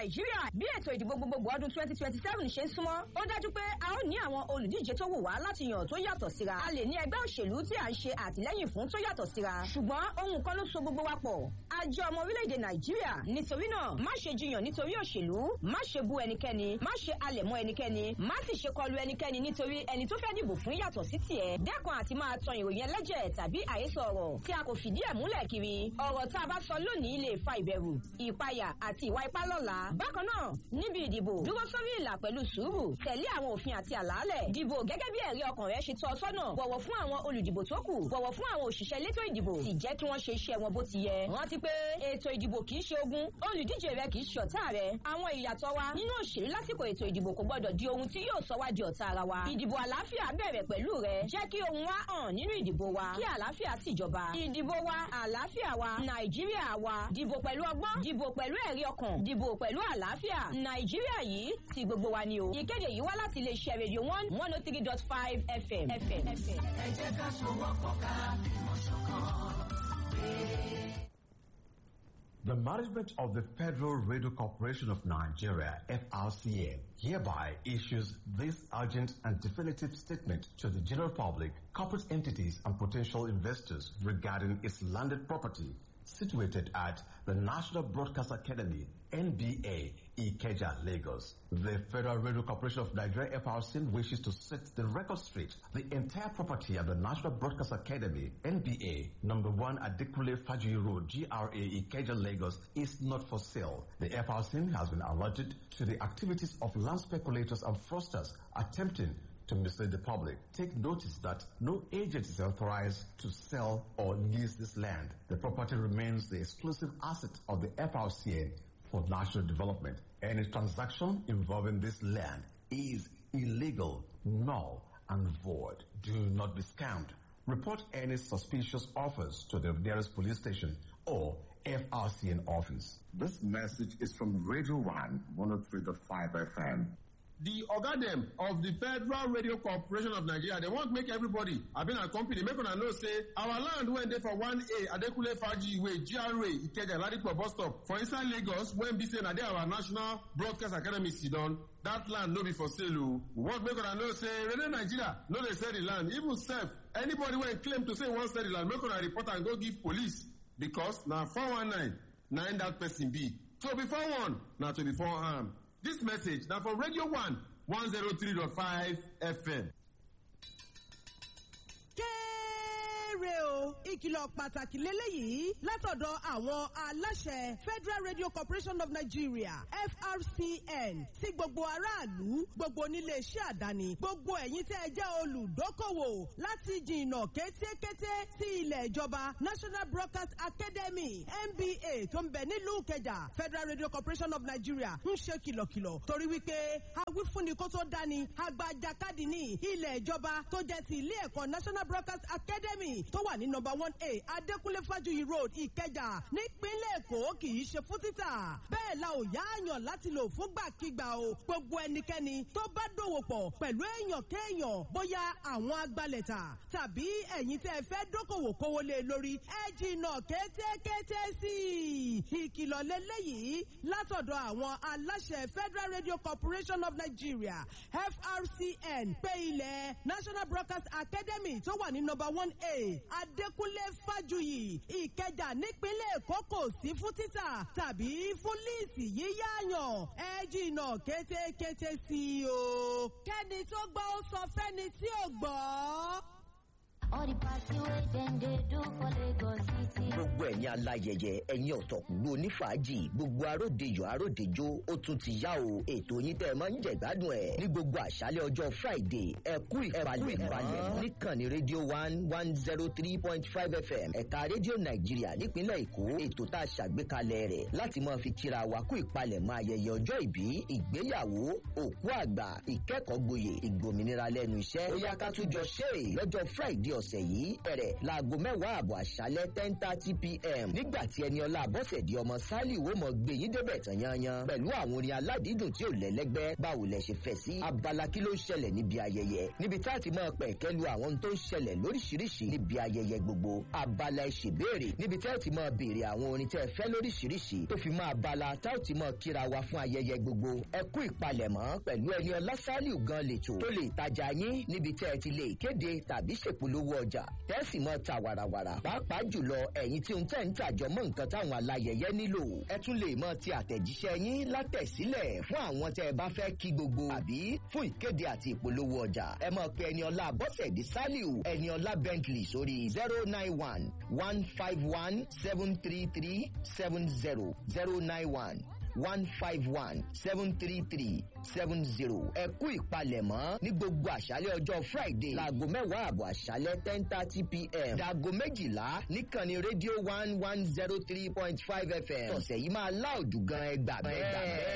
nàìjíríà bí ètò ìdìbò gbogbogbò ọdún twenty twenty seven ṣe ń súnmọ́ ó dájú pé a ó ní àwọn olùdíje tó wù wá láti yàn tó yàtọ̀ síra a lè ní ẹgbẹ́ òṣèlú tí à ń ṣe àtìlẹ́yìn fún tó yàtọ̀ síra ṣùgbọ́n ohun kan ló so gbogbo wa pọ̀ a jẹ́ ọmọ orílẹ̀-èdè nàìjíríà nítorí náà má ṣe jiyàn nítorí òṣèlú má ṣe bú ẹnikẹ́ni má ṣe alẹ̀ mọ́ ẹnikẹ́ni má sì ṣe kọlu ẹnikẹ́ni nítorí ẹni tó fẹ́ dìbò fún yàtọ̀ sí tiẹ̀ dẹ́kun àti máa tan ìròyìn ẹlẹ́jẹ̀ tàbí àhesọ ọ̀rọ̀ tí a kò fìdí ẹ̀ múlẹ̀ kiri ọ̀rọ̀ tá a bá sọ lónìí lè fa ìbẹ̀rù ìpayà àti ìwà ipá lọ́la bákan náà níbi ìdìbò dúró sórí ìlà pẹ̀lú sùúrù tẹ̀lé àwọn òfin àti àlàálẹ̀ dìbò gẹ́gẹ́ bí ẹ̀rí ọkàn rẹ ṣe tọ́ ọ sọ́nà bọ̀wọ̀ fún àwọn olùdìbò tó kù bọ̀wọ̀ fún àwọn òṣìṣẹ́ elétò ìdìbò sì jẹ́ kí wọ́n ṣe iṣẹ́ wọn bó ti yẹ rántí pé ètò ìdìbò kì í ṣe ogun olùdíje rẹ kì í ṣe ọ̀tá rẹ àwọn ìyàtọ̀ wa nínú òṣèlú lásìkò ètò ìdìbò kò gbọdọ̀ di ohun tí yóò sọ wá di ọ̀tá ara wa ìdìbò àlàáfíà bẹ̀rẹ̀ pẹ̀lú rẹ jẹ́ kí ohun wa hàn nínú ìdìbò wa kí àlàáfíà sì jọba ìdìbò wa àlàáfíà wa nàìjíríà wa dìbò pẹ̀lú ọgbọ́n dìbò pẹ̀lú ẹ̀rí ọkàn dìbò pẹ̀lú àlàáfíà nàìjíríà yìí ti gbogbo wa ni o ìkéde yìí wá láti iléeṣẹ́ rédíò one one oh three dot five fm. ẹ jẹ́ ká sowọ́pọ̀ ká fìmọ̀ ṣọ̀kan. The management of the Federal Radio Corporation of Nigeria, FRCN, hereby issues this urgent and definitive statement to the general public, corporate entities, and potential investors regarding its landed property situated at the National Broadcast Academy, NBA, Ikeja, Lagos. The Federal Radio Corporation of Nigeria, FRCN, wishes to set the record straight. The entire property of the National Broadcast Academy, NBA, number one Adekule Faji Road, GRA, Ikeja, Lagos, is not for sale. The FRCN has been alerted to the activities of land speculators and fraudsters attempting to mislead the public. Take notice that no agent is authorized to sell or lease this land. The property remains the exclusive asset of the FRCN for national development. Any transaction involving this land is illegal, null, and void. Do not be scammed. Report any suspicious offers to the nearest police station or FRCN office. This message is from Radio 1 103.5 FM. the oga dem of the federal radio corporation of nigeria dey want make everybody abi na company make una know say our land wey dey for one a adekunle faji way gra ikeja ladipo bus stop for inside lagos wey be say na there our national broadcast academy sidon that land no be for sale o we want make una know say radio nigeria no dey sell the land even sef anybody wey claim to say e wan sell the land make una report am go give police because na four one nine na im that person be so before one na to before am. This message now for Radio 1 103.5 FM. kéré o ìkìlọ̀ pàtàkì lélẹ́yìí látọ̀dọ̀ àwọn aláṣẹ federal radio corporation of nigeria frcn sí gbogbo aráàlú gbogbo oníléeṣẹ́ àdáni gbogbo ẹ̀yin tẹ́ ẹ jẹ́ olùdókòwò láti jìnnà kétékété sí ilẹ̀ ìjọba national broadcast academy nba tó ń bẹ nílùú kẹjà federal radio corporation of nigeria ń ṣe kìlọ̀kìlọ̀ torí wípé awífúnni kó tó dání agbajakadì ní ilẹ̀ ìjọba tó jẹ́ ti ilé ẹ̀kọ́ national broadcast academy tó wà ní nọmba one a adékúnlé fájuyì road ìkẹjà nípínlẹ̀ èkó kì í ṣe fún títà bẹ́ẹ̀ la ò yá àyàn láti lò fúngbàkigbà o gbogbo ẹnikẹ́ni tó bá dòwò pọ̀ pẹ̀lú èèyàn kéèyàn bóyá àwọn agbalẹ̀ta tàbí ẹ̀yin tẹ́ ẹ fẹ́ dókòwò kówó lé lórí ẹ jìnnà kétékété sí i ìkìlọ̀ lélẹ́yìí látọ̀dọ̀ àwọn aláṣẹ federal radio corporation of nigeria frcn pé ilẹ̀ national broadcast academy tó wà ní nọmba one a adékúnlé fájuyì ìkẹjà nípínlẹ̀ èkó kò sí fún títà tàbí fún líìsì yíyáàyàn ẹ jìnnà kétékété sí i o. kẹ́ni tó gbọ́ ó sọ fẹ́ni tí ò gbọ́. All the party wey dem dey do for Lagos city. gbogbo ẹ̀yin aláyẹyẹ ẹ̀yin ọ̀tọ̀kùngbò onífàájì gbogbo aródejò aródejò ó tún ti yá o ètò yín tẹ́ ẹ máa ń jẹ̀gbádùn ẹ̀ ní gbogbo àṣálẹ̀ ọjọ́ friday ẹ kú ìpalẹ̀ ìpalẹ̀ níkànnì rédíò one one zero three point five fm ẹ̀ka rédíò nàìjíríà nípínlẹ̀ èkó ètò tá a ṣàgbékalẹ̀ rẹ̀ láti máa fi kíra wa kú ìpalẹ̀ máa ayẹyẹ ọjọ́ ìbí ìgbéyàwó òkú àgbà ìkẹ́kọ̀ọ́ gboyè ìgbòmìnira lẹ́nu iṣẹ́ ó yá ká tún jọ ṣe é lọ́jọ́ friday ọ̀sẹ̀ yìí bẹ̀rẹ̀ láago mẹ́wàá àbọ̀ àṣálẹ́ ten thirty pm nígbà tí ẹni ọlá àbọ̀sẹ̀dì ọmọ sálì wo mọ̀ gbé yín débẹ̀ tán yanyan pẹ̀lú àwọn orin aládìídùn tí ò lẹ́lẹ́gbẹ́ báwo lẹ ṣe fẹ́ sí abala kí ló ń ṣẹlẹ̀ níbi ayẹyẹ níbi tá a ti máa pẹ̀ kẹ́lu àwọn tó ń ṣẹlẹ̀ lóríṣiríṣi níbi ayẹyẹ gbogbo abala ìṣèbéèrè níbi tá a ti máa béèrè àwọn orin tẹ́ ẹ fẹ́ lóríṣiríṣi tó fi máa bala tá a ti máa kíra wa fún ayẹyẹ gbogbo ẹ kú ìpalẹ̀mọ́ pẹ̀lú ẹni ọlá sálíù gan lètò tó lè tajà yín níbi tẹ́ ẹ ti lè kéde tàbí ṣèpolówó ọjà tẹ́sì mọ́ ta wàràwàrà pàápàá jùlọ ẹ̀yin tí ń tẹ̀ ń tàjọ mọ́ nǹkan táwọn alayẹyẹ nílò ẹ tún lè mọ ti àtẹ̀jíṣẹ́ yín látẹ̀sílẹ̀ fún àwọn tẹ́ ẹ bá fẹ́ kí gbogbo àbí fún ìkéde àti ìpolówó ọjà ẹ mọ̀ pé ẹni ọlá bọ́sẹ̀dì sálíù ẹni ọlá bentley sórí zero nine one one five one seven three three seven zero zero nine one one five one seven three three seven zero. ẹ kú ìpalẹ̀mọ́ ní gbogbo àṣálẹ̀ ọjọ́ friday láago mẹ́wàá àbọ̀ àṣálẹ̀ ten thirty pm dàgọ́ méjìlá níkànnì rédíò one one zero three point five fm. tọ̀sẹ̀ yìí máa láòdù gan ẹgbàá bẹ́ẹ̀.